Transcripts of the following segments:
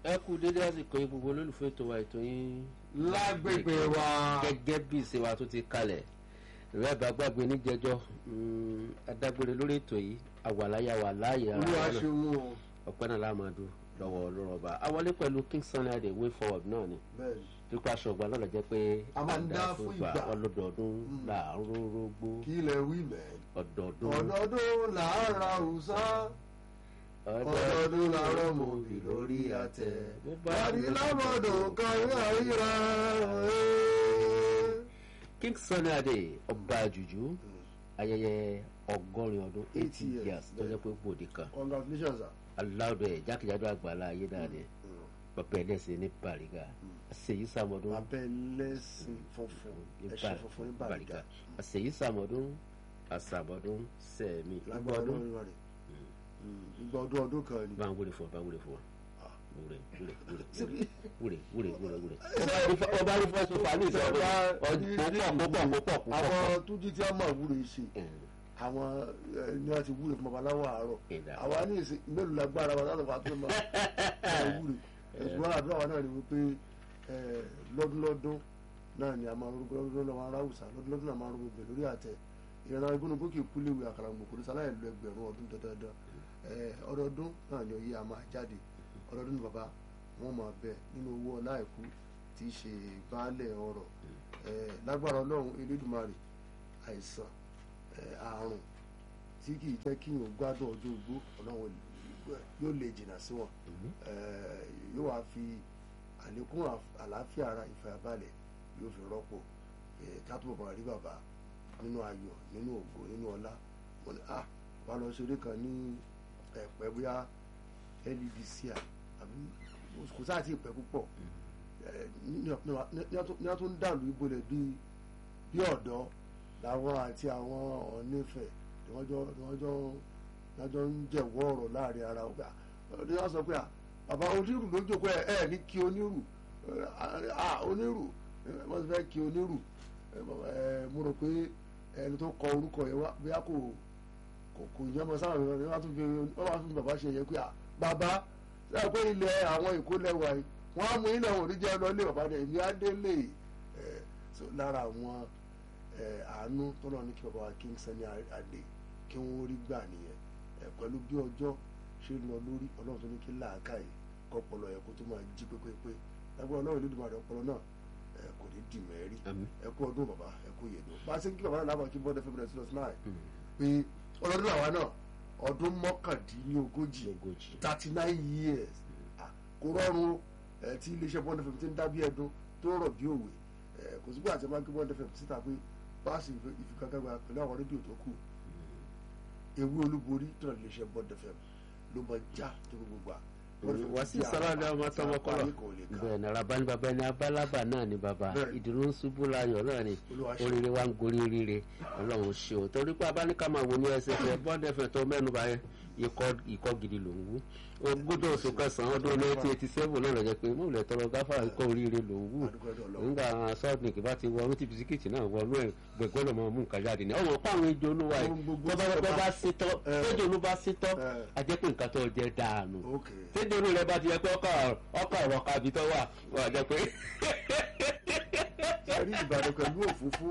ẹ kú dédé àsìkò yìí gbogbo olólùfẹ́ ètò wa ètò yín lágbègbè wa gẹ́gẹ́ bí ìṣe wa tó ti kalẹ̀ rẹ̀ bá gbàgbé níjẹjọ́ adágbére lórí ètò yìí àwàláyà wà láàyè ara olúwa wa náà ṣeun o ọpẹ́ náà láàmàdù lọ́wọ́ ọlọ́rọ̀ba awọlé pẹ̀lú king sunny adé way forward náà ni bẹ́ẹ̀ ni pípa aṣọ ọgbà náà lọ jẹ́ pé A máa ń dá fún ìgbà. ọlọ́dọọdún là ń rórógbó kí ilẹ̀ wí mẹ́ ọdọọdún ọdọọdún làárà òòsà ọdọọdún làárọ̀ mọ̀bì lórí àtẹ bàdí lábọ̀dọ̀ kan yóò ríra king sunny adé ọba àjùjú ayẹyẹ ọgọ́rin ọdún eighty 80 years, years tó jẹ́ pé gbòde kan congratulations sir. aláwọ̀dọ̀ ẹ̀ jákèjádò àgbàlá ayé náà ni bàbá ẹlẹ́sìn ní bàrígà àṣeyí sàmọ́dún abẹ́ lẹ́sìn funfun ẹ̀ṣẹ̀ funfun ní bàrígà àṣeyí sàmọ́dún àṣàmọ́dún sẹ̀mí lágbára ìgbọ́dún ọdún rẹ̀ ìgbà ọdún ọdún kan ni bá ń wúre fún ọ bá ń wúre fún ọ Ah. wúre wúre wúre wúre wúre wúre wúre ọba rí fọ́sùn fàánì ìṣọ̀rọ̀ púpọ̀ púpọ̀ púpọ̀ púpọ̀ àwọn tó jí tí a máa wúre ṣe àwọn ẹ, ní wọn ti wúre fún babaláwo àárọ̀ Ìdá. àwa ní ìsìn mélòó lágbára wa láti wà tó máa máa wúre ẹ̀sùn àdúrà wa náà ni wípé ẹ, lọ́dúnlọ́dún náà ni a máa rúgbó lọ́dún lọ́dún máa ráwùsà lọ́dúnlọ́dún náà máa rúgbó bẹ̀ lórí àtẹ ìran igúnnugún kì í kú léwu àkàràǹgbò kò ní sáláyà lu ẹgbẹ̀rún ọdún dandan ẹ, ọdọọdún náà ni oyè a máa jáde ọdọọdún ni bàbá wọn máa bẹ nínú owó ọlá ẹ̀kú tí í ṣe baálẹ̀ ọrọ̀ ẹ, lágbára ọlọ́run elédùmarè àìsàn ẹ, àrùn tí kì í jẹ́ kí yóò gbádùn ọjọ́ ogbó ọlọ́run yóò lè jìnnà sí wọn ẹ, yóò wá fi àlékún àf- àlàáfíà ara ìfàyàbalẹ̀ yóò fi rọ́pò ẹ, ká tó bàbá rí bàbá nínú ayọ̀ nínú ògo nínú ọlá wọn ni ah wà lọ ṣeré kan ní ẹ̀pẹ́ bóyá LDC àbí kò sáà tí ì pẹ́ púpọ̀ ẹ, ní- ní ní- ní wọ́n tún ń dàlú ìbolẹ̀ bíi bí ọ̀dọ́ làwọn àti àwọn ọ̀nífẹ̀ ni wọ́n jọ ni wọ́n jọ ni wọ́n jọ ń jẹ̀wọ́ ọ̀rọ̀ láàrin ara wọn. ní wọ́n sọ pé à bàbá onírù ló jókòó ẹ̀ ẹ̀ ní kí onírù ẹ̀, à onírù ẹ̀, wọ́n ti fẹ́ kí onírù ẹ̀, bàbá, ẹ̀, mo rò pé ẹni tó kọ orúkọ yẹn wá bóyá kò kò kò yẹn mọ sáwọn ìrọ̀lẹ́ wọ́n á tún fi wọ́n á tún fi bàbá ṣe yẹ pé à bàbá sẹ́yìn pé ilẹ̀ àwọn èkó lẹ́wà yìí wọ́n á mú ilẹ̀ wọn ò ní jẹ́ lọ ilé bàbá rẹ̀ èmi á délé ẹ̀ so lára àwọn ẹ, àánú tọ́lọ́ ní kí bàbá wa King Sunny Adé kí wọ́n rí gbà nìyẹn ẹ, pẹ̀lú bí ọjọ́ ṣe ń lọ lórí ọlọ́run tó ní kí làákàyè kọ́pọlọ ẹ̀ kó tó máa jí pépépé lágbára ọlọ́run nídìí màdé ọpọlọ náà ẹ, kò ní dì mẹ́rí Àmín. ẹ kú ọdún bàbá ẹ kú yèdò bá a ṣe ń kí bàbá náà lábàá kí bọ́dẹ fẹ́mi rẹ̀ sílọ̀ náà pé ọlọ́dún àwa náà ọdún mọ́kàndínlógójì ogójì thirty nine years Ah, kò rọrùn ẹ tí iléeṣẹ́ bọ́ndẹ̀ fẹ̀mí ti ń dábí ẹdun tó rọ̀ bí òwe ẹ kò sígbà tí a máa ń gbé bọ́ndẹ̀ fẹ̀mí síta pé báàsì ìfigagbága pẹ̀lú àwọn rédíò tó kù ewu olúborí tó rà iléeṣẹ́ bọ́ndẹ̀ fẹ̀mí ló máa já tó gbogbo gbà. Bond FM wá sí tí a- sàlàdé ọmọ tí a tọmọ kọlọ parí kò lè kà. bẹ́ẹ̀ ni araba ní baba ẹni abálábà náà ni baba Bẹ́ẹ̀. ìdùnnú ń ṣubú láyọ̀ náà ni Olúwa ṣe. oríire wa ń gorí oríire Ọlọ́run ṣe o torí pé abáníkà máa wò ní ẹsẹ̀ fẹ bọndẹfẹ tó mẹ́nu bá yẹn ikọ́ ikọ́ gidi ló ń wú ogúndọ̀ oṣù kẹsàn-án ọdún nineteen eighty seven náà lọ́jọ́ pé mọ̀lẹ́ tọrọ gáfà ikọ́ oríire ló ń wú Adúpẹ́ lọ́dọ̀ Ọlọ́run. nígbà sọ́ọ̀dùnì bá ti wọnú tí bisikíìtì náà wọnú ẹ̀ gbẹ̀gbẹ́ lọ́mọ mú nǹkan jáde ní ọmọ pàwọn ejò olúwa yìí Ohun gbogbo tó bá tí bá ọba- bá sítọ́ Eh. ejò olú bá sítọ́ Eh. a jẹ́ pé nǹkan tó jẹ́ dànù ok tẹ́jọ́ olú rẹ bá ti yẹ pé ọkọ̀ ọkọ̀ ọ̀rọ̀ kabi tó wà wà jẹ́ pé ẹ̀rí Ìbàdàn pẹ̀lú òfófó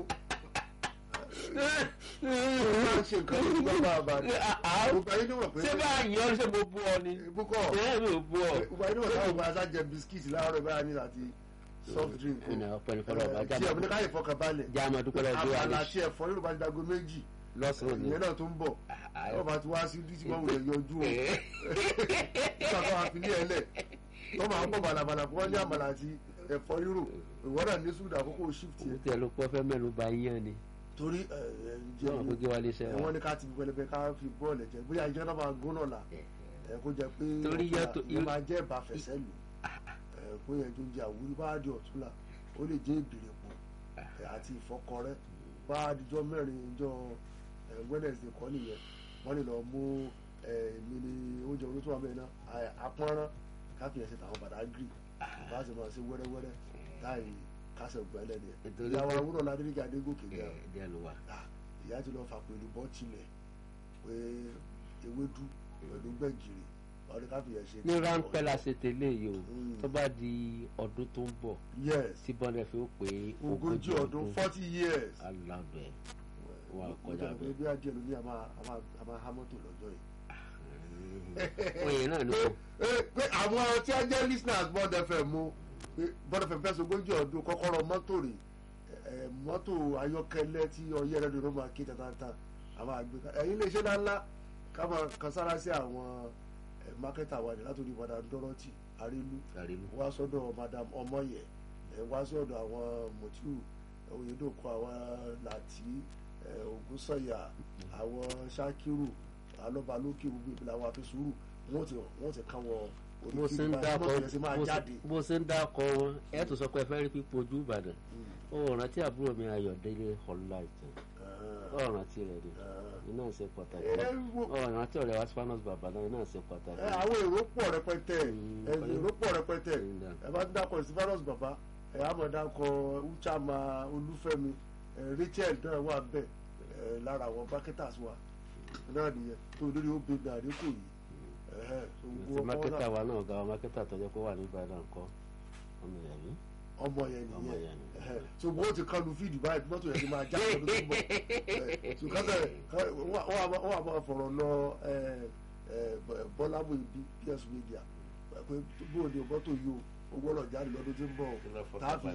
ó máa ń ṣe nǹkan tó gbọ́ bá a bá ní. gbogbo ayé ní wọ̀ pé ṣé bá a yàn ọ́ ṣe mo bú ọ ni ibùkọ́ ẹ̀ mi ò bú ọ. gbogbo ayé ní wọ̀ táwọn ọmọ ajá jẹ bisikíìtì láàárọ̀ báyà ní àti soft drink o. Ìnà ọ̀pẹ ní fọlọ́ ọba tí ẹ̀mí ní káyè fọkàn balẹ̀ já máa dúpẹ́ lọ́wọ́ bí wà àbàlà ní tí ẹ̀fọ́ yóò bá ti dago méjì lọ́sàn-án ni. ìyẹn náà tó ń bọ̀ Ah, wọ́n bá ti wá sí dísí máa wulẹ̀ yọjú o Eh. nígbà tó wà fi ní ẹlẹ̀ tó máa ń bọ̀ bàlàbàlà fún wọn ní àmàlà àti ẹ̀fọ́ rírò ìwọ́n náà ní sùúrù àkókò shift Owó yẹn tí ẹ ló pọ́ fẹ́ mẹ́nu bà yán ni. torí ẹ̀ ẹ̀ ń jẹ́ Náà gbégbé wa lè ṣe wọ́n wa. ní ká ti pẹlẹbẹ ká fi bọ́ọ̀lù ẹ̀jẹ̀ bóyá ìjọ náà máa gún náà là ẹ̀ kó jẹ pé Torí ọ̀túnla yàtọ̀- ìyẹn máa jẹ́ ìbáfẹsẹ̀ lù ẹ̀ kó yẹ tó jẹ àwúrí bá di ọ̀túnla ó lè jẹ́ ìbìrìpọ̀ ẹ̀ àti ìfọkọrẹ́ bá dijọ́ mẹ́rin ìjọ ẹ̀ Wednesday kọ́ nìyẹn wọ́n lè lọ mú ẹ̀ mi ní oúnjẹ olótó àmì náà apọ́nrán káfíń ẹ̀sẹ̀ tàwọn Badagry bá a sì máa ṣe wẹ́rẹ́wẹ́rẹ́ láì kásẹ̀ gbẹ́lẹ̀ ni Nítorí ìyàwó pé- awúrọ̀ ládéríkà adégòkè Ẹ gan díẹ̀ ló wà. Ah, ìyá ti lọ fà pẹ̀lú bọ́tìlẹ̀ pé ewédú pẹ̀lú gbẹ̀gìrì ọdún káfíyà ṣe. ní ráńpẹ́ la ṣe tẹ́lẹ̀ yìí o Mm. tó bá di ọdún tó ń bọ̀ yes tí bọ́ndẹ̀ fi ó pé ogójì ọdún forty years. alábẹ́ wà kọjá bẹ́ẹ̀. bí adìẹ ló ní a máa a máa a máa há mọ́tò lọ́jọ́ yìí. oye náà ni kò Eh, pé àwọn tí a jẹ́ listeners Bond FM mú pé Bond FM fẹ́ sogójì ọdún kọ́kọ́rọ́ mọ́tò rè eh, mọ́tò ayọ́kẹ́lẹ́ tí ọyẹ́ rẹ̀ ló máa ké tatata àwọn àgbẹ̀ ẹ̀yin lè ṣe ńláńlá ká máa kan sára sí àwọn eh, mákẹ́tà wa ní látòrí madam Dorothy Arelu àrílù wá sọ́dọ̀ madam Ọmọyẹ ẹ̀ wá sọ́dọ̀ àwọn Mutiu Oyedoko àwọn Lati eh, Ògúnsọ̀yà àwọn Ṣakiru alọ́balókè gbogbo ìpìlẹ̀ àwọn afẹ́sùrù wọ́n ti wọ́n ti kàn wọ́n bó ṣe ń dákọ mọ́tò yẹn sì máa bó ṣe- jáde. bó ṣe ń dákọ wọn ẹ tó sọ pé ẹ fẹ́ rí pípọ̀ ojú Ìbàdàn ó rántí àbúrò mi Ayọ̀délé ọ̀la ìtàn ó rántí rẹ̀ ni iná ṣe pàtàkì ẹ wo- ó rántí ọ̀rẹ́ wa Spanos bàbá náà iná ṣe pàtàkì. ẹ, àwọn èrò pọ̀ rẹpẹtẹ Mm, ẹ, èrò pọ̀ rẹpẹtẹ Mm, yeah. ẹ bá ń dákọ̀ Stephanus bàbá ẹ á mọ̀ dákọ̀ Uchama Olúfẹ́mi ẹ, Rachel náà wà bẹ́ẹ̀ ẹ, lára àwọn marketers wa náà nìyẹn tó lórí ó bèbè àdínkù yìí ẹ̀hẹ́, tó gbogbo ti ọmọ mákẹ́tà náà- wa náà ọ̀gá wa mákẹ́tà tó jẹ́ kó wà ní Ìbàdàn kọ́ ọmọ ìyá mi. ọmọ yẹn Ọmọ nìyẹn yẹn ni. ẹ̀hẹ́, ṣùgbọ́n ó ti kọlu fídì báyìí mọ́tò yẹn ti máa já ọdún tó ń bọ̀ ẹ̀, ṣùgbọ́n kẹ́- wọ́n á máa- wọ́n á máa fọ̀rọ̀ lọ ẹ̀, ẹ̀, Bọ́lá Muyideen PS Media pé bóòdì mọ́tò yìí o ó gbọ́dọ̀ jáde lọ́dún tí ń bọ̀ tààfi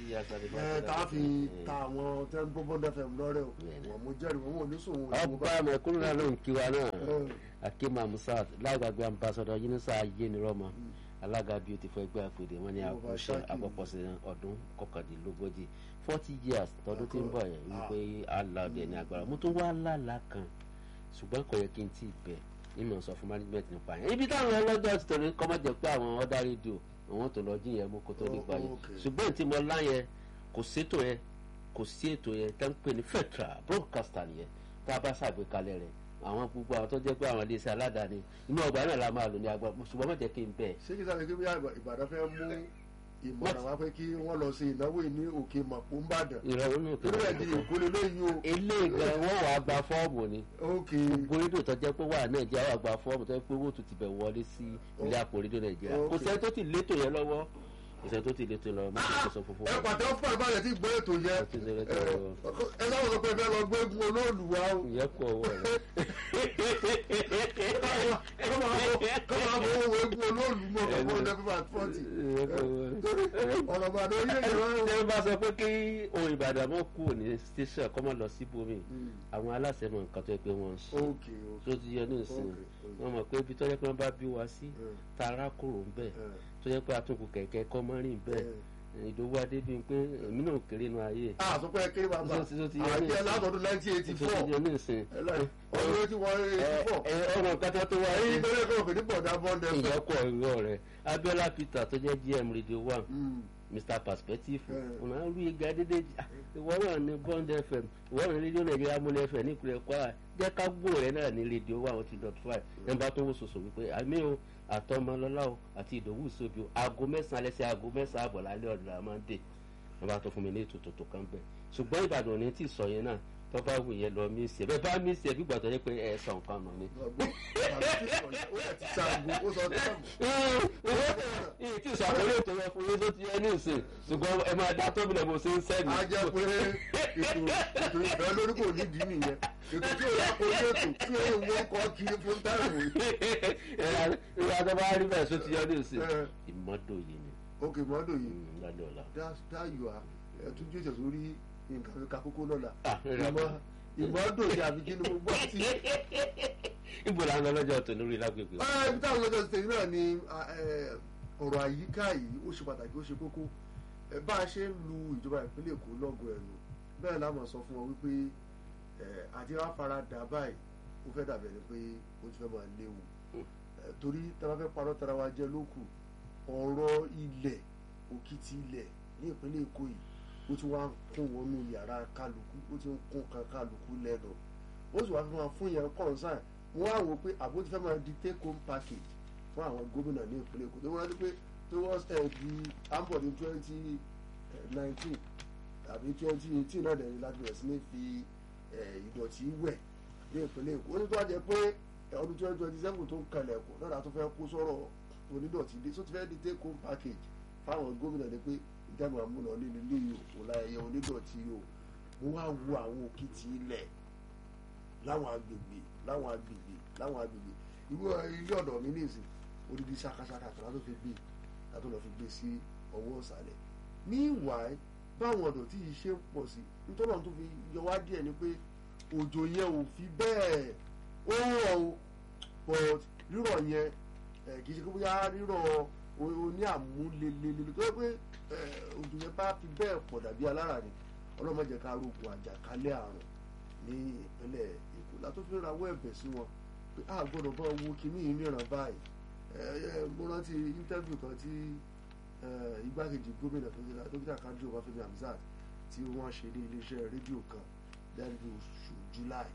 ẹ̀ tààfi ta àwọn tẹ́ ń gbọ́ Bond FM lọ́rẹ́ o wọ́n mú jẹ́rìí wọn ò ní sùn wọn ò ní ọba mẹ̀kúnnù náà ló ń kí wa náà ẹ̀, akéema musa lágbàgbé ambassadọ yínúsà ayénirọmọ alága beautiful ẹgbẹ́ àpèdè wọn ní Ọba àkọsẹ Ṣákì. àpapọ̀sẹ̀ ọdún kọkàndínlógójì forty years tọdún tí ń bọ̀ yẹn wípé aláàdẹ ní agbára mo tún wá lálàá kan ṣùgbọ́n kò yẹ kí n tí ì bẹ̀ nínú sọ fún management nípa yẹn ibi táwọn ọlọ́jọ́ ti tẹ̀lé kọ́ mọ́ jẹ́ pé àwọn ọ̀dà rédíò àwọn tó lọ jí yẹn mú kó tó di Oh, gbà yẹn okay. ṣùgbọ́n tí mo lá yẹn kò sétò yẹn kò sí ètò yẹn tá ń pè ní federal broadcaster yẹn tá a bá ṣàgbékalẹ̀ rẹ̀ àwọn gbogbo àwọn tó jẹ́ pé àwọn iléeṣẹ́ aládàáni inú ọgbà náà la máa lò ní agbá ṣùgbọ́n má jẹ́ kí n bẹ̀. ṣé kí sáré kí bí Ìbàdàn fẹ́ mú ìmọ̀ràn wá pé kí wọ́n lọ sí ìnáwó yìí ní òkè màpó ń bàdàn ìrọ̀rùn náà tó torí ẹ̀ di ìkólé lóyún o eléyìí gan wọ́n wàá gba fọ́ọ̀mù ni òkè gbogbo rédíò tó jẹ́ pé wà nàìjíríà wà gba fọ́ọ̀mù tó jẹ́ pé owó tó ti bẹ̀ wọlé sí ilé àpò rédíò nàìjíríà kò Okay. sẹ́ni tó ti létò yẹn lọ́wọ́ kò sẹ́ni tó ti létò lọ́wọ́ má ti sọ funfun ẹ pàtẹ ó fún àbáyọ tí gbọ́ ètò yẹ Ó ti ṣe ètò ẹ yẹn. ẹ sáwọn sọ pé ẹ fẹ́ lọ gbé egun olóòlù wa o ìyẹn kú ọwọ́ rẹ̀. kọ́ máa bọ̀ owó egun olóòlù mọ̀ kọ́ mọ́ ọdẹ fífa fọ́ọ̀tì ìyẹn kú ọwọ́ rẹ̀. ọ̀rọ̀ bàdàn orílẹ̀-èdè wa o. ṣé bá sọ pé kí ohun ìbàdàn mọ́ kú ní station kọ́ mọ́ lọ síbòmí àwọn aláṣẹ mọ̀ nǹkan tó yẹ pé wọ́n ń ṣe òkè tó ti yẹ ní ìsìn Okay, okay. wọ́n mọ̀ pé ibi tó yẹ pé wọ́n bá bí wa sí tara kòrò ń bẹ̀ tó yẹ pé atúnkù kẹ̀kẹ́ kọ́ mọ́ rìn bẹ́ẹ̀ ìdòwú adébíyìn pé èmi náà kéré nu ayé a sọ pé ẹ kéré bàbá Tó ti- tó ti yẹ ní àti ẹ ìsìn. látọdún nineteen eighty tó four ti yẹ ní ìsìn ọdún tí wọ́n eighty four ọmọ kátà tó wá èyí rí tó lè kọ́ òfin ní bọ̀dá bọ́ndẹ fún. ìyẹ́kọ̀ ìrọ̀ rẹ̀ Abiola Peter tó jẹ́ GM Radio One Mm. Mr Perspective Yeah. ọ̀nà àrùn ìgbà dédé ìwọ náà ní Bond FM ìwọ náà ní rédíò Nàìjíríà múlẹ̀ FM ní ìpínlẹ̀ Kwara jẹ́ ká gbòòrò rẹ̀ náà ní rédíò one one dot five nọ́mbà tó wò sòsò wípé àmì o àtọmọlọ́lá o àti ìdòwú ìsòbí o aago mẹ́sàn-án alẹ́ sí aago mẹ́sàn-án àbọ̀ lálẹ́ ọ̀dọ̀ la máa ń dé nọ́mbà tó fún mi ní ètò tòótọ́ kan bẹ̀ ṣùgbọ́n Ìbàdàn ò ní tí ì sọ yẹn náà tó bá wù yẹn lọ mí sí ẹ bẹ́ẹ̀ bá mí sí ẹ bí gbàtọ́ yẹ pé ẹ sọ nǹkan nù ni. ìyí tí ìṣàkóso ètò yẹn fún yín tó ti yẹ ní ìsìn ṣùgbọ́n ẹ máa dá tóbi lẹ́mọ̀ sí ń sẹ́ni. a jẹ́ pé ètò ètò ìfẹ́ lórí kò nídìí nìyẹn ètò tí òun kò ní ètò tí òun wọ́n kọ́ kiri fún táìmù yìí. ìyá tó bá rí bẹ́ẹ̀ tó ti yẹ ní ìsìn ìmọ́dò yìí ni òkè mọ́dọ̀ yìí mm, lálẹ́ ọ̀la. dáyọ̀ à ẹ̀tún jẹ́jẹ̀ sórí nǹkan fi ka kókó lọ́la Ah, rẹ̀ ìmọ̀ ìmọ̀dọ̀ yìí àbí kí ni mo gbọ́ sí. ibo la ń lọ lọ́jọ́ tó lórí lágbègbè. Ah, ibi táwọn lọ́jọ́ ti tẹ̀lé náà ni ah, eh, ọ̀rọ̀ àyíká yìí ó ṣe pàtàkì ó ṣe kókó Eh, bá a ṣe ń lu ìjọba ìpínlẹ̀ Èkó lọ́gọ̀ ẹ̀nu bẹ́ẹ̀ la mọ̀ sọ fún wọn wípé eh, àti wàá fara dà báyìí ó fẹ́ dàbẹ̀ ni pé ó ti fẹ́ máa léwu Eh, torí tá a bá fẹ́ parọ́ tara wa jẹ lókù ọ̀rọ̀ ilẹ̀ òkìtì ilẹ̀ ní ìpínlẹ̀ Èkó yìí ó ti wá ń kún wọnú yàrá kálukú ó ti ń kún kan kálukú lẹ́nu ó sì wá fi máa fún yẹn kọ̀ọ̀sán wọ́n á wò pé àbó ti fẹ́ máa di take home package fún àwọn gómìnà ní ìpínlẹ̀ Èkó tó wọ́n rántí pé tó wọ́n ẹ̀ di ambod ní twenty nineteen tàbí twenty eighteen náà dẹ̀rẹ̀ láti bẹ̀rẹ̀ sí ní fi eh, ìdọ̀tí wẹ̀ ní ìpínlẹ̀ Èkó ó ní tó wá jẹ́ pé ọdún twenty twenty seven tó ń kalẹ̀ kù náà tó fẹ́ kó sọ̀rọ̀ onídọ̀tí dé tó ti fẹ́ di take home package fáwọn gómìnà ni pé ìjàmbá múnà nínú ilé yìí kò láyẹyẹ onídọ̀tí yìí o mo wá wo àwọn òkìtì ilẹ̀ láwọn agbègbè láwọn agbègbè láwọn agbègbè irú ilé ọ̀dọ̀ mi nìsín odidi ṣakaṣaka kan látó fi gbé látó lọ fi gbé sí ọwọ́ ọ̀sàlẹ̀ meanwhile báwọn ọ̀dọ̀ tí yìí ṣe ń pọ̀ sí nítorí àwọn tó fi yọ wá díẹ̀ ni pé òjò yẹn ò fi bẹ́ẹ̀ ó rọ̀ o but rírọ̀ yẹn kì í ṣe pé bóyá rírọ̀ oní àmúlelele tó yẹ pé òjò yẹn bá fi bẹ́ẹ̀ pọ̀ dàbí alára ni ọlọ́mọdé ká rogun àjàkálẹ̀ àrùn ní ìpínlẹ̀ èkó látó fi rawọ́ ẹ̀bẹ̀ sí wọn pé a gbọ́dọ̀ bá owó kínní yìí níran báyìí mo rántí íńtẹ́bù kan tí igbákejì gómìnà tó ṣẹlẹ̀ dókítà kadri ọbáfẹ́mi hamzat tí wọ́n ṣe ní iléeṣẹ́ rédíò kan lẹ́nu oṣù july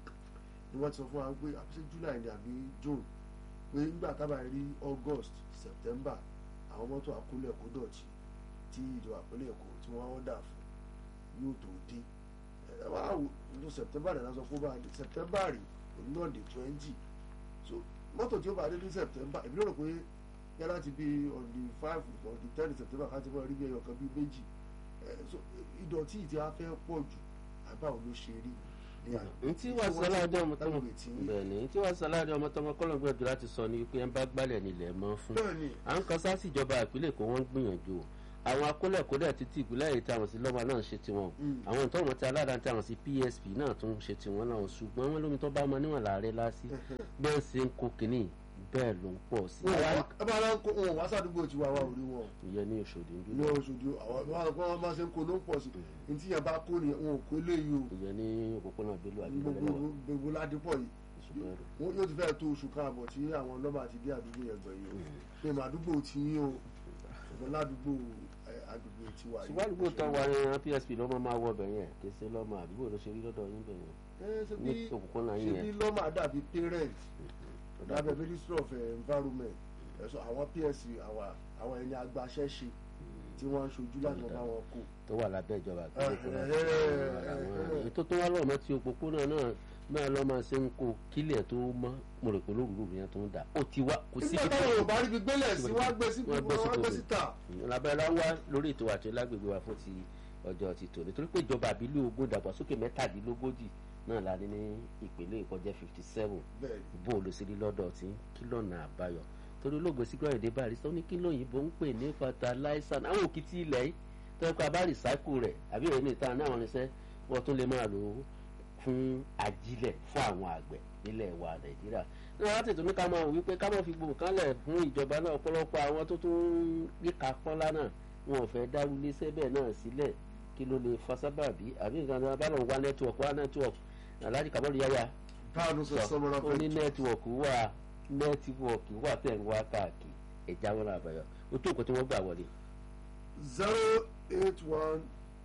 ni wọ́n ti sọ fún wa pé àbíṣe july ni àbí june pé nígbà tábà rí august september àwọn mọ́tò àkólẹ̀ kó dọ̀tí tí ìjọba àpẹẹlẹ èkó tí wọ́n ọ̀dà fún yóò tó dé ẹ wá wò ní september náà sọ fún bá dé september rí òun náà dé twenty so mọ́tò tí ó bá dé ní september èmi ló rò pé yá láti bí on the five on the ten september ká ti mọ́ rí bí ẹyọ kan bí méjì so ìdọ̀tí ìtì á fẹ́ pọ̀ jù àbáwò ló ṣe rí ntí wàá sọláàdé ọmọ tọmọ bẹ́ẹ̀ni ntí wàá sọláàdé ọmọ tọmọ kọlọ gbẹdùn láti sọ ni wípé ẹ bá gbálẹ̀ nílẹ̀ mọ́ fún à ń kan sáàsì ìjọba ìpínlẹ̀ Èkó wọ́n ń gbìyànjú àwọn akólẹ̀kólẹ̀ títí ìpínlẹ̀ èyí táwọn sí lọ́mọ náà ń ṣe tiwọn àwọn ìtọ́ wọn ti aládàá táwọn sí PSP náà tún ń ṣe tiwọn náà ṣùgbọ́n wọn lómi tó bá mọ níwọ̀n láàrẹ lásì bẹ́ẹ̀ ṣe ń kó kínní bẹ́ẹ̀ ló ń pọ̀ sí. ẹ bá wọn kó wọn wá sádùúgbò tí wàá wà orí wọn. ìyẹn ní Òṣòdì ń bí. ní Òṣòdì àwọn wọn máa ṣe ń kó ló ń pọ̀ sí ní tí yẹn bá kó ni wọn ò kó léyìí o. ìyẹn ní òpópónà Bello gbogbo ládìpọ̀ yìí wọn yóò ti fẹ́ tó oṣù káàbọ̀ tí àwọn ọlọ́mọ àti dé àdúgbò yẹn gbẹ̀yìn o pé màdúgbò tí yín o ṣùgbọ́n ládùúgbò agbègbè tí wà yìí. ṣùgbọ́n àdúgbò tó wà ní PSP lọ́mọ máa wọ bẹ̀ yẹn kì í ṣe lọ́mọ àdúgbò ló ṣe rí lọ́dọ̀ yín bẹ̀ yẹn ní òpópónà yín ṣe yẹn. bí lọ́mọ àdàbí parent lábẹ́ ministry of environment ẹ̀sọ́ àwọn PSC àwọn ẹni agbaṣẹ́ṣe tí wọ́n ń ṣojú láti wọn bá wọn kó. tó wà lábẹ́ ìjọba ìpínlẹ̀ Èkó ètò tó wá lọ́mọ tí òpópónà náà náà lọ́ máa ṣe ń kó kílẹ̀ tó mọ́ mo rò pé lóòrùn yẹn tó ń dà ó ti wá kò sí nígbà táwọn ò bá rí gbígbélẹ̀ sí wọ́n gbé sí wọ́n gbé síta. lábẹ́rẹ́ wá lórí ètò àti lágbègbè wa fún ti ọjọ́ ti tò nítorí pé ìjọba àbílẹ̀ ogún ìdàgbàsókè mẹ́tàdínlógójì náà la ní ní ìpínlẹ̀ Èkó jẹ́ fifty seven bó o lọ sí lọ́dọ̀ tí kí lọ́nà àbáyọ torí olóògbé sígbà èdè barista ó ní kí lóyìnbó ń pè ní fertilizer àwọn òkìtì ilẹ̀ yìí tó yẹ kó a bá recycle rẹ̀ àbí ìròyìn ìta ní àwọn irinṣẹ́ wọ́n tún lè máa lò ó fún ajílẹ̀ fún àwọn àgbẹ̀ nílẹ̀ wa Nàìjíríà ní wọ́n á tètè ní ká máa wí pé ká máa fi gbòòrò kánlẹ̀ fún ìjọba náà ọ̀pọ̀lọpọ̀ àwọn tó tún ríka pọ́nlá náà wọn ò fẹ́ dárú iléeṣẹ́ bẹ́ẹ̀ náà sílẹ̀ kí ló lè fa sábàbí àbí nǹkan tó bá lọ́n wá nẹ́tíwọ̀kì wá nẹ́tíwọ̀kì aláàjì kábọ́ọ̀lù yáyà báwo sọ sọmọlá ó ní nẹ́tíwọ̀kì wà nẹ́tíwọ̀kì wà tẹ̀ ń wá káàkiri ẹ̀já wọn náà àbáyọ o tó nǹkan tí wọ́n gbà wọlé. zero eight one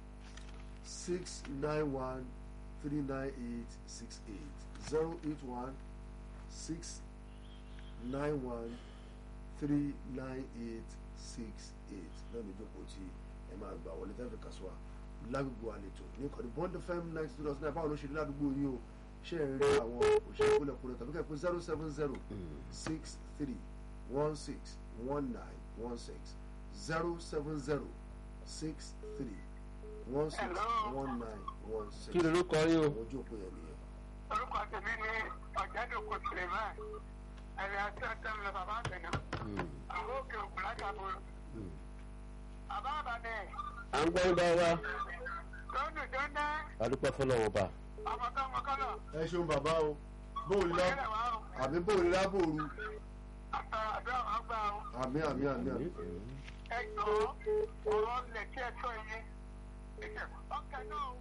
six nine one three nine eight six eight zero eight one six nine one three nine eight six eight náà ní ìjókòó tí ẹ máa gbà wọlé tẹ́ fi kà sọ wa lágbègbè àlejò ní ìkànnì bond fm ninety two dot nine báwo ló ṣe rí ládùúgbò yín o ṣé ẹ rí àwọn òṣèré kúlẹ̀kúlẹ̀ tàbí kẹ́ pé zero seven zero six three one six one nine one six zero seven zero six three one six one nine one six. kí ló ló kọ yín o. àwọn ojú òpó yẹn nìyẹn. orúkọ tèmi ni ọ̀jẹ̀dọ̀kọ suleiman ẹ̀rọ àti ọ̀tẹ̀m lọ bàbá àgbẹ̀nà àwọn òkè òkú látàbọ̀rọ̀ bàbá àbàdẹ à ń gbọ́ ń bá wa tó ń dùn tó ń dá adúpẹ́ fọlọ́wọ́ bá. ọmọkọ́ ọmọkọ́lọ̀ ẹ ṣeun bàbá o bóòlù lá ìrẹ̀lẹ̀ wa o àmì bóòlù lábòrú àtàrà àdúrà wọn gbà o àmì àmì àmì àmì. ẹ jọ ọ̀rọ̀ ilẹ̀ tí ẹ sọ yẹn ọkẹ náà o.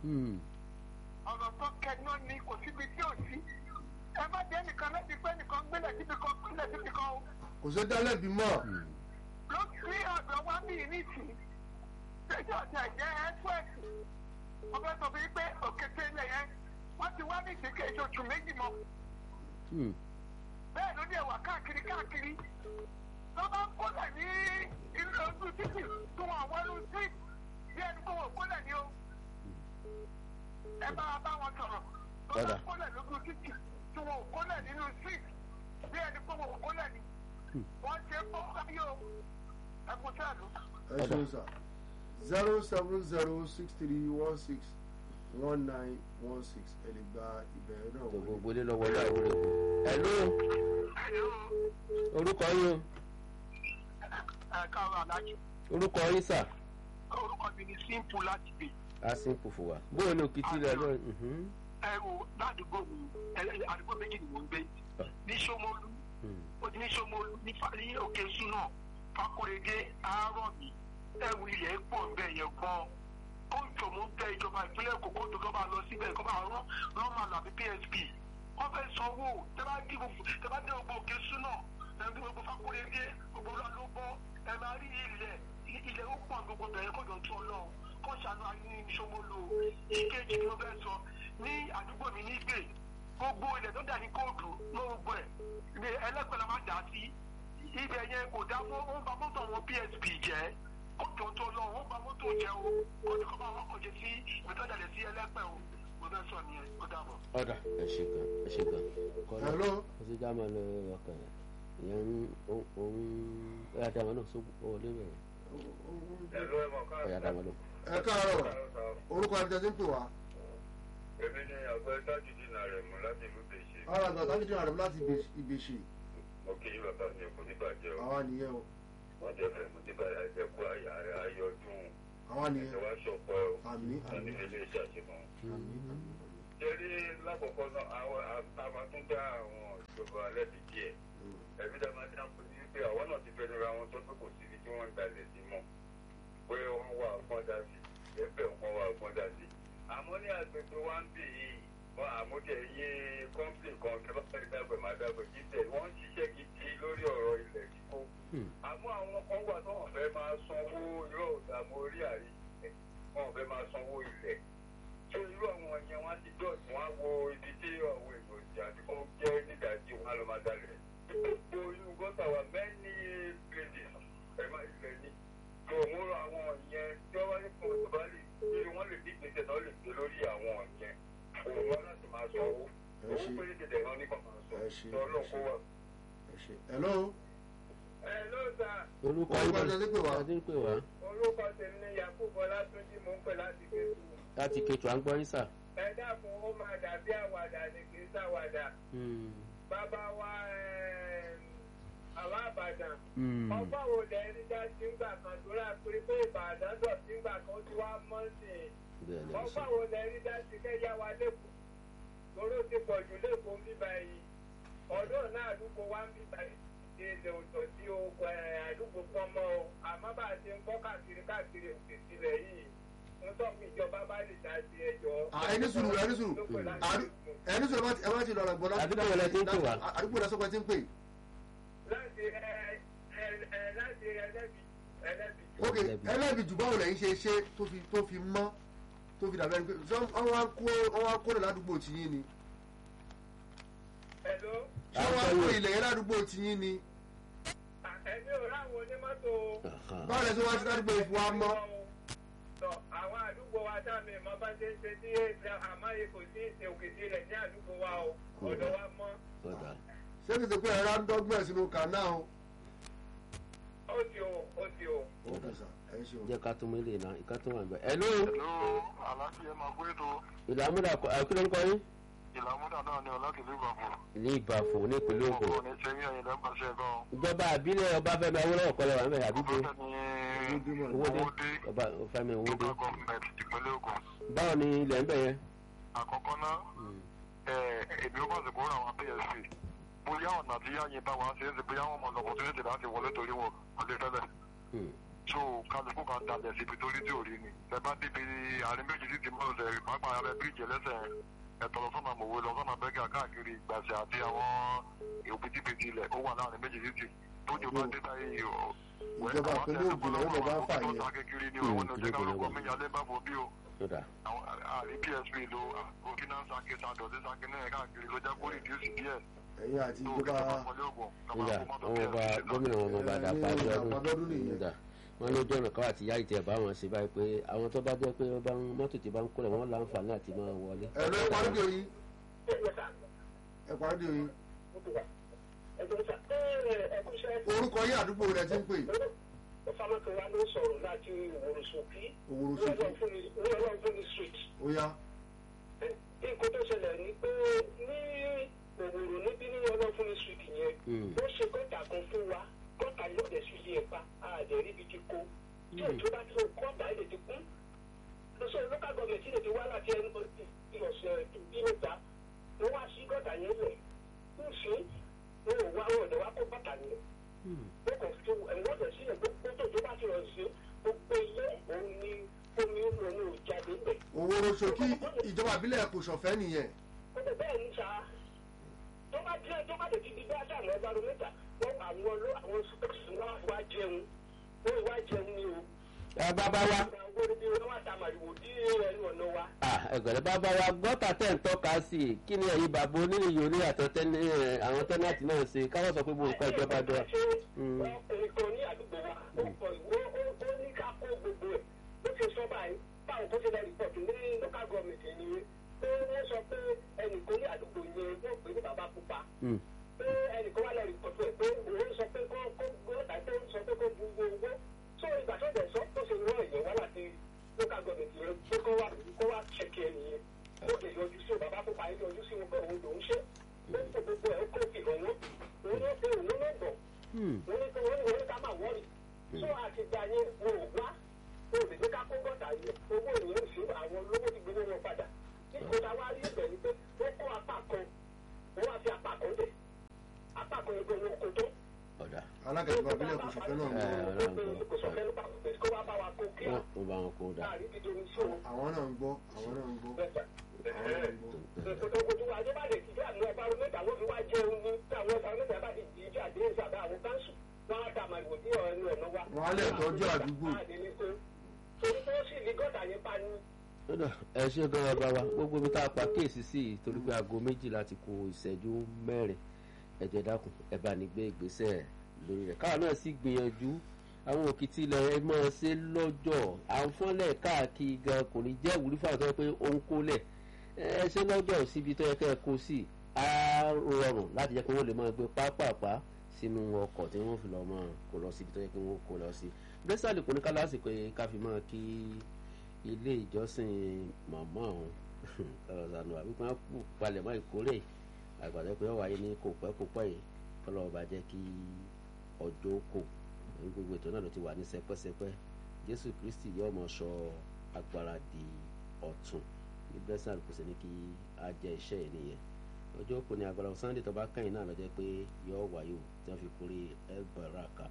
ọ̀rọ̀ tó kẹnu ni kò síbi tí ò sí. ẹ má jẹ́ nìkan láti pẹ́ nìkan gbélé síbi kan gbélé síbi kan o. kò sí dálẹ́bi mọ́ ló sí ọ̀dọ̀ wá bí nìsí. ṣéjọ́ ti ẹ̀jẹ̀ ẹ́swẹ̀sì. mo fẹ́ sọ fún yín pé òkété ilẹ̀ yẹn wọ́n ti wá ní ìsìnkè oṣù méjì mọ́. bẹ́ẹ̀ ló dé wà káàkiri káàkiri. lọ́ bá ń kólẹ̀ ní ilé ojú títì tí wọ́n wọ́lú sí bí ẹni kó wọ́n kólẹ̀ ní o. ẹ bá bá wọn sọ̀rọ̀. lọ́ bá Padà. kólẹ̀ lójú títì tí wọ́n kólẹ̀ nínú sí gbogbo òkú lẹ̀ ni wọ́n ṣe é fún káyé o ẹkùn sẹ́ẹ̀lú. ẹ ṣeun sà zero seven zero six three one six one nine one six ẹ lè gba ìbẹ̀rẹ̀ náà wọlé. gbogbo ilé lọ́wọ́ ìyá ìwúrẹ́ kù. ẹ̀lú orúkọ yín ẹ káàárọ̀ aláàjì orúkọ yín sà orúkọ mi ni simple láti gbé á sí kù fún wa bóyá ní òkìtì rẹ lọ. ẹrù ládùúgbò mi ẹ- àdúgbò méjì ni mò ń gbé ní Ṣómólú ó ti ní Ṣómólú ní Fa- ní òkè súnà Fákóredé àárọ̀ mi ẹrù ilẹ̀ pọ̀ bẹ́ẹ̀ yẹn gan ó jọ mú bẹ ìjọba ìpínlẹ̀ Èkó kó tó bá lọ síbẹ̀ kó bá rán rán máa lọ àbí PSP wọ́n fẹ́ sanwó tẹ́bá dé gbogbo tẹ́bá dé gbogbo òkè súnà ẹbí gbogbo Fákóredé gbogbo ọlá ló bọ́ ẹ máa rí ilẹ̀ ilẹ̀ ó pọ̀ gbogbo bẹ̀rẹ̀ kó jọ tó ọlọ́run kó ṣàánú ayé ní Ṣómólú ìkejì ni mo fẹ́ sọ ní àdúgbò mi ní gbè gbogbo ilẹ̀ tó dà ní kóòtù ló gbogbo ẹ̀ ní ẹlẹ́pẹ̀lẹ́ máa dà sí ibẹ̀ yẹn kò dá mọ́ ó ń ba mọ́tò àwọn PSP jẹ́ kó jọ tó lọ ó ń ba mọ́tò jẹ́ o kó ní kó bá wọn kọjá sí ìgbẹ́tọ̀jàlẹ̀ sí ẹlẹ́pẹ̀ o mo fẹ́ sọ nìyẹn ó dàbọ̀. ọ̀dà ẹ ṣe gan ẹ ṣe gan. kọ́lá Hello? ó sì já máa lọ ọkàn rẹ̀ ìyẹn ń òun ẹ̀yà dàmà náà sógun ọ̀ lé bẹ̀rẹ̀ Ẹ̀lú ẹ̀mọ̀ ẹ̀yà dàmà náà. ẹ káàárọ̀ orúkọ ẹni tẹ́tí ń pè wá. Èmi ni àgbẹ̀ Tájùdí Nàrẹ̀ mú láti ìlú Bèṣe. ara àgbà tájú dín àrùn láti ìbèṣe Mo kì í bàbá mi kò ní bàjẹ́ o. àwa nìyẹn o Wọ́n jẹ́ fẹ́ mo ti bá ẹ̀kú àyà rẹ̀ ayọ̀dún. àwa Ẹ̀sẹ̀ nìyẹn wá ṣọ̀pọ̀ o. àmì Wọ́n ní àmì ilé iṣẹ́ àṣemọ́. àmì àmì. Jẹ́rí lákọ̀ọ́kọ́ náà àwọn àwọn tún dá àwọn ìjọba lẹ́bi díẹ̀. Ẹ̀mí dá máa dáhùn sí wípé àwọn náà ti fẹnu ra wọn tó pé kò síbi tí wọ́n ń dalẹ̀ sí mọ́. Pé wọ́n wà ọgbọ́n dá sí. Ẹ̀fẹ̀ wọn wà ọgbọ́n dá sí. Àmọ́ ní agbègbè wa ń bì yìí wọn àmúdẹ iye kọ́ńpì kan kí wọ́n fẹ́ẹ́ dàgbẹ̀ máa dàgbẹ̀ jíjẹ wọ́n ń ṣiṣẹ́ gidi lórí ọ̀rọ̀ ilẹ̀ kíkó. àmọ́ àwọn kan wà tó wọ́n fẹ́ máa sanwó irọ́ ìdààmú orí àrí wọ́n fẹ́ máa sanwó ilẹ̀. tó irú àwọn yẹn wọ́n ti dọ̀tí wọ́n á wo ibi tí àwọn èèyàn ìjà tí wọ́n jẹ́ nídàájí wọn á lọ máa dalẹ̀. gbogbo inú gọ́tà wa many places ẹ̀ máa ilẹ̀ ní. tó mú àwọn yẹn tí wọ́n bá ní kó tó bá lè kí wọ́n lè díje tẹ̀ náà lè gbé lórí àwọn yẹn òun wá láti máa sọ owó Ẹ owó ṣé. péré tètè náà nípa máa sọ Ẹ ṣé. sọ ọlọ́run kó wà. ẹ ṣe hello ẹ ló sà orúkọ Orúkọ yín tẹ́tí pè wá. tẹ́tí pè wá orúkọ tèmi ni yakubu ọlátúnjì mò ń pè láti kéwù. láti kẹtù à ń gbọ́ yín sà. ẹ dákun ó máa dàbí àwàdà ní kì í ṣàwàdà bàbá wa àwọn àbàdàn ọgbà wo lẹ rí dá sí ńgbà kan tó rà pé pé ìbàdàn dọ̀ sí ńgbà kan ó ti wá mọ́ sí i bẹ́ẹ̀ ni ẹ ọgbà sọ. wo lẹ rí dá sí kẹ́yà wa lẹ́kọ̀ọ́ toró ti pọ̀ jù lẹ́kọ̀ọ́ bíbá yìí ọdún náà àdúgbò wa ń bíbá yìí ṣe lè òtò sí o ẹ̀, àdúgbò kan mọ́ o àmọ́ bá a ṣe ń kọ́ káàkiri káàkiri òkè sílẹ̀ yìí ń tọ́ fún ìjọba bá lè dá sí ẹjọ́. Ah, ẹni sùúrù ẹni sùúrù Àdú- ẹni sùúrù ẹ má ti- ẹ má ti lọ́rọ̀ gbọ́ láti Àdúgbò wo lẹ ti ń pè wá? àdúgbò lẹ sọ́kọ̀ ẹ ti ń pè láti ẹ ẹ ẹ láti ẹlẹ́bi ẹlẹ́bi. ok Ẹlẹ́bi. ẹlẹ́bi jù báwo lẹ́yìn ṣe ṣe tó fi tó fi mọ́ tó fi dàbẹ́ ni pé ṣé wọ́n wá kó wọ́n wá kó rẹ̀ ládùúgbò tiyín ni Hello? ṣé wọ́n wá kó ilẹ̀ yẹn ládùúgbò tiyín ni ẹ̀mí ò ráwọn onímọ́tò o. báwo lẹ ṣe wá sí ládùúgbò ìfún wa mọ́ Sọ àwọn àdúgbò wa sáàmì ìmọ̀ bá ṣe ń ṣe tí àmáyé kò sí ìṣe òkèdè rẹ̀ ní àdúgbò wa o. Ọ̀dọ̀ wa mọ́. ọ̀dà ṣé kìí ṣe pé ẹ̀rọ ń dọ́gbọ̀n sínú kànáà o. Ó ti o, ó ti o. ó kù sà ẹ ṣe o. jẹ́ ká tún mú ilé náà ìka tó wà ń bẹ̀. ẹ̀lú Hello, aláàjì ẹ máa gbé ètò ìlàmúdà àkúrẹ́ ń kọ́ yín. ìlàmúdà náà ní ọlákìlú ìbàfọ̀. ní ìbàfò ní ìpínlẹ̀ Ògùn. Ògùn ní sẹ́yìn ẹ̀yìn lẹ́mbàṣẹ́ gan. ìjọba àbílẹ̀ ọbáfẹ́mi awólọ́wọ̀ kọ́lẹ̀ wà ń bẹ̀ àdúgbò Ọbáfẹ́mi owódé Owódé ọba fẹ́mi owódé. local government ìpínlẹ̀ Ògùn. báwo ni ilẹ̀ ń bẹ̀ yẹn. Àkọ́kọ́ náà, ẹ̀, èmi ó bá ti kóra àwọn PSP. Bóyá ọ̀nà tí yáyìn bá wa ṣe é ṣe bóyá wọn mọ̀ lọ́kọ̀ tó yẹ ti láti wọlé torí wọn kò lè tẹ́lẹ̀. Hmm. so kálukú kan dalẹ̀ síbi torí tí ò rí ni. Ẹ bá débi àárín méjì títí mọ́ ọ̀sẹ̀ pàápàá abẹ́ bíríìjì ẹlẹ́sẹ̀ ẹ̀tọ́ lọ sọ́nà mòwe lọ sọ́nà bẹ́gà káàkiri ìgbàsẹ̀ àti àwọn òbítíbitì ilẹ̀ ó wà láàrin méjì títì tójú bá dé táyé o. ìjọba ìpínlẹ̀ Ògùn lọ́wọ́ lọ́ bá fà yẹn. tó ta kékeré ni òun ló jẹ́ kálukú mi yálé bá fò bí o. ọ̀dà àwọn àrí PSP lo burkina sake sadọ̀dé sake náà káàkiri ló jẹ́ kó rìdíùsì díẹ̀. ẹ̀yin àti tó ìjọba kíjọba wọlé ògùn nígbà wọn ọba gómìnà wọn ọba dàpọ̀ Ní abíọ́dún Abíọ́dún nìyẹn. nígbà wọn lójú ọ̀nà káwá ti yá ìtẹ̀ bá wọn ṣe báyìí pé àwọn tó bá jẹ́ pé wọ́n bá ń mọ́tò tí bá ń kólẹ̀ wọ́n láǹfààní àti máa wọlé. ẹ̀rọ ẹ̀ parí dè yín ẹ̀ parí dè yín ẹ̀gbọ́n sà ẹ̀ ẹ̀kúṣẹ́ orúkọ yín àdúgbò rẹ ti ń pè ọ̀fàmọ́kẹ́wà ló sọ̀rọ̀ láti ìwòròsókí Òwòrò Ṣókí. ní ọlọ́run fún mi street. ó yá nǹkan tó ṣẹlẹ̀ ni pé ní òwòrò níbí ní ọlọ́run fún mi street yẹn Mm. ó ṣe gọ́tà kan fún wa gọ́tà yóò dẹ̀ sí ilé ẹ̀pá àdẹ̀ ríbi ti kó tí òjò bá ti gọ́tà ilé ti kún lọ́sọ̀ local government ilé ti wá láti ẹnu ìlọ̀sẹ̀ bí mẹ́ta ló wá sí gọ́tà yẹn lẹ̀ ń ṣe wọn ò wá wọn ò dẹ̀ wá kó bàtà yẹn wọ́n kàn fi ẹ̀wọ́n ọ̀dọ̀ sílẹ̀ gbogbo tó tó bá ti rọ̀ sí gbogbo ilé òun ni omi òun ò jáde bẹ̀. òwòrò ṣòkí ìjọba ìbílẹ̀ kò ṣọ̀fẹ́ nìyẹn ó lè bẹ́ẹ̀ ní sa tó bá jẹ́ tó bá lè ti di bí ásà lọ́ọ́ bárò mẹ́ta wọ́n àwọn ló àwọn sọ́ọ̀sì wọn wá jẹun wọ́n wá jẹun ní o. ẹ bàbá wa àwọn olùdí wọn wá ta màrìwò dí ẹnu ọ̀nà wa. ah, ẹgbẹ̀rẹ̀ bàbá wa gọ́tà tẹ̀ ń tọ́ka sí i kí ni ẹ̀yin bàbá onírìyìn oní àtọ́tẹ́ àwọn tẹ́nàtì náà ṣe káwọ́ sọ pé mo kọ́ ìjọba jọ. Mm. ọkùnrin kan ní àdúgbò wa ó kọ ìwé ó ní ká kó gbogbo ẹ̀ ó ti sọ báyìí báwọn tó ṣe lọ rìpọ̀tù ní local government ẹ̀yìn pé wọ́n sọ pé ẹnìkan ní àdúgbò yẹn wọ́n pè ní bàbá pupa Mm. pé ẹnìkan wà lọ rìpọ̀tù ẹ̀ pé òun sọ pé kó kó gbọ́dọ̀ tó ń sọ pé kó bu owó tó ìgbà tó dẹ̀ sọ tó ṣe rán ẹ̀yẹ wá láti local government yẹn pé kó wá kó wá ṣẹ̀kì ẹ̀ nìyẹn ó lè yọjú sí bàbá pupa yẹn yọjú sí wọn pé òun lòún ṣe ó kó gbogbo ẹ̀ ó kó fi hàn wọ́n òun ló pe òun ló bọ̀ Mm. wọ́n ní kí wọ́n ní wọ́n ní ká máa wọ́ọ̀rì tó àtìgbà yẹn wọn ò wá wọn ò lè gbé ká kó gọ́tà yẹn owó ìyẹn ò sí àwọn olówó ti gbowó wọn padà nígbà tá a wá rí ibẹ̀ ni pé wọ́n kó apá kan wọ́n wá fi apá kan dé apá kan yẹn gbowó kó tó. ọ̀dà alága ìjọba ìbílẹ̀ kò ṣọ̀fẹ́ náà Eh, ń ọ̀dà ń kò gbọ́. sọ fẹ́ ló bá kó wá bá wa kó kí á wọ́n bá wọn kó dà. láàrin dídí omi sí òun. àwọn náà ń gbọ́ àwọn náà ń gbọ́ àwọn náà ń gbọ́. Ojú wa Adébá lè ti dé àwọn ẹ̀fọ́ mẹ́ta wọ́n fi wá jẹun ní àwọn ẹ̀fọ́ mẹ́ta bá ti di ìjà àdéhùn ìsàbẹ̀ àwọn káńsù wọ́n á ta màlúù ní ọ̀nà ọ̀nà wa. Wọ́n á lè tọ́jú àdúgbò. Torí pé ó sì ní gọ́tà yẹn pa ni. Ọ̀dà, ẹ ṣe gan ọba wa gbogbo ibi tá a pa kéèsì sí i torí pé aago méjìlá ti kù ìṣẹ́jú mẹ́rin ẹ̀jẹ̀ dákun ẹ bá ní gbé ìgbésẹ̀ lórí rẹ̀ káwa náà sì gbìyànjú àwọn òkìtì ilẹ̀ ẹ máa ṣe lọ́jọ́ àǹfọ̀nlẹ̀ káàkiri gan kò ní jẹ́ ìwúrí fún àwọn tó yẹ pé ó ń kólẹ̀ ẹ ṣe lọ́jọ́ síbi tó yẹ kẹ́ ẹ kó sí á rọrùn láti jẹ́ pé wọ́n lè máa gbé pápápá sínú ọkọ̀ tí wọ́n fi lọ́ọ́ máa kó lọ síbi tó yẹ kí wọ́n kó lọ sí gbèsè kò ní ká lásìkò yẹn ká fi máa kí ilé ìjọsìn màmá ọ̀hún kọ́lọ̀ sànù àbí kí wọ́n kú palẹ̀mọ́ ìkórè àgbàdo pé ó wáyé ní kò pẹ́ kò pẹ́ yìí kọ́lọ̀ ọba jẹ́ kí ọjọ́ kò ní gbogbo ètò náà ló ti wà ní sẹpẹ́sẹpẹ́ jésù kristi yóò mọ̀ sọ agbára di ọ̀tun ní blessing kò sí ní kí á jẹ́ iṣẹ́ yìí nìyẹn ọjọ́ kò ní agbára sunday tó bá kẹ́yìn náà lọ́jọ́ pé yóò wáyé o tí wọ́n fi kórè elbaraka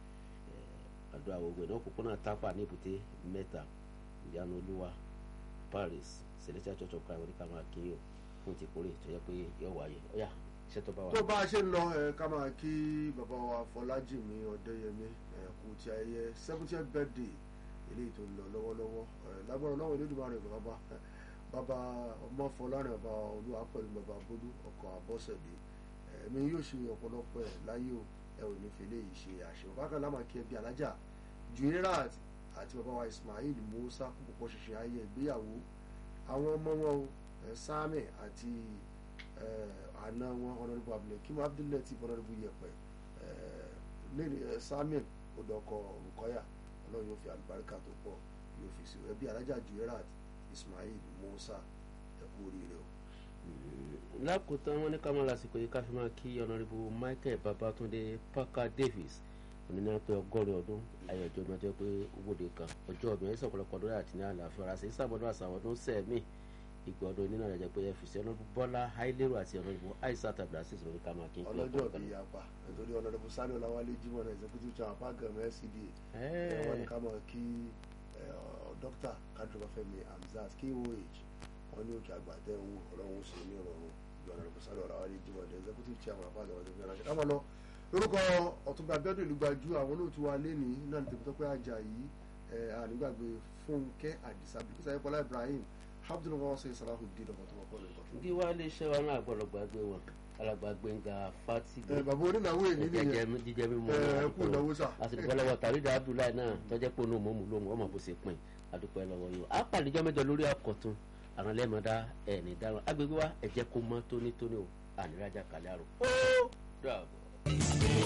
àdúrà gbogbo ìnáwó òpópónà tápà ní èbúté mẹ́ta ìyanu olúwa paris celestial church of christ oníkà máa kí o fún ti kórè tó yẹ pé yóò wáyé ọyà iṣẹ́ tó bá wà. tó bá a ṣe ń lọ ẹ ká máa kí bàbá wa fọlájìmí ọdẹyẹmí ẹ kú ti ayẹyẹ seventieth birthday eléyìí tó ń lọ lọ́wọ́lọ́wọ́ ẹ lágbára ọlọ́run Elédùmarè bàbá bàbá ọmọ fọlárin bàbá olúwa pẹ̀lú bàbá bólú ọkọ̀ àbọ̀sẹ̀dé ẹ̀mí yóò ṣe ọ̀pọ̀lọpọ̀ ẹ̀ láyé o ẹ ò ní fi léyìí ṣe àṣẹ bákan lámà kí ẹbí alájà juirat àti bàbá wa ismail musa kó púpọ̀ ṣiṣẹ́ ayé ìgbéyàwó àwọn ọmọ wọn o ẹ sami àti ẹ àna wọn ọ̀nàdìbò abdulhakeem abdullatif ọ̀nàdìbò yẹpẹ ẹ lẹ́nu ẹ samuel odòkọ rukọyà ọlọ́run yóò fi àlùbáríkà tó pọ̀ yóò fi sí ẹbí alájà juirat ismail musa ẹ kú oríire o. lákòótán wọn ní ká máa lásìkò yìí ká fi máa kí ọ̀nàrẹ́bù michael babatunde parker davis onínà pé ọgọ́rin ọdún ayọ̀jọ́ ọdún ọjọ́ pé owóde kan ọjọ́ ọdún ẹ̀sìn ọ̀pọ̀lọpọ̀ ọdún àti ní àlàáfíà ọ̀rọ̀ àti ìsàbọ̀dún àṣàwọ̀ ọdún sẹ́ẹ̀mì ìgbà ọdún nínú àjẹjẹ pé fc ọ̀nàrẹ́bù bọ́lá hailérò àti ọ̀nàrẹ́bù aisha tablasis lórí ká máa kí n ọlọ́jọ́ bíi yapa nítorí ọ̀nàdìbò sani ọ̀làwálé jimoh náà executive chairman pàgàm scda ẹ wọn ni ká máa kí ẹ, ọ, dókítà kadrobafẹ́mi hamzat koh wọn ní òkè àgbàdẹ ohun ọlọ́run sì ní ìrọ̀rùn ọ̀nàdìbò sani ọ̀làwálé jimoh náà executive chairman pàgàm ọ̀dọ̀ ìgbà ká máa lọ lórúkọ ọ̀túnba abẹ́dùn ìlú gbajú àwọn olóòtú wa lẹ́ni náà ní tèmítọ́pẹ́ ajayi ẹ, ànígbàgbé fúnkẹ́ àdìsá bíkísà ayépọlá ibrahim abdul wọ́sẹ̀ salahudeen ọmọ tó wọ́pọ̀ lórí kọ́tún. bí wàá lè ṣe wa náà gbọ́dọ̀ gbàgbé wọn alàgbàgbé ń ga fatigue ẹ bàbá onínáwó èmi nìyẹn jíjẹ mímu ẹ ẹ kú ìnáwó sà. àsìkò lọ́wọ́ tàrídà abdullahi náà tọ́jẹ́ pé onú mọ́mú lóhùn ọmọ bó ṣe pin adúpẹ́ lọ́wọ́ yìí á pàdéjọ́ mẹ́jọ lórí àkọ́tún àwọn lẹ́mọ̀dá ẹ̀ ní dáhùn agbègbè wa ẹ̀jẹ̀ kó mọ́ tónítóní o ànírájà kàlẹ́ àrò ó dàbọ̀.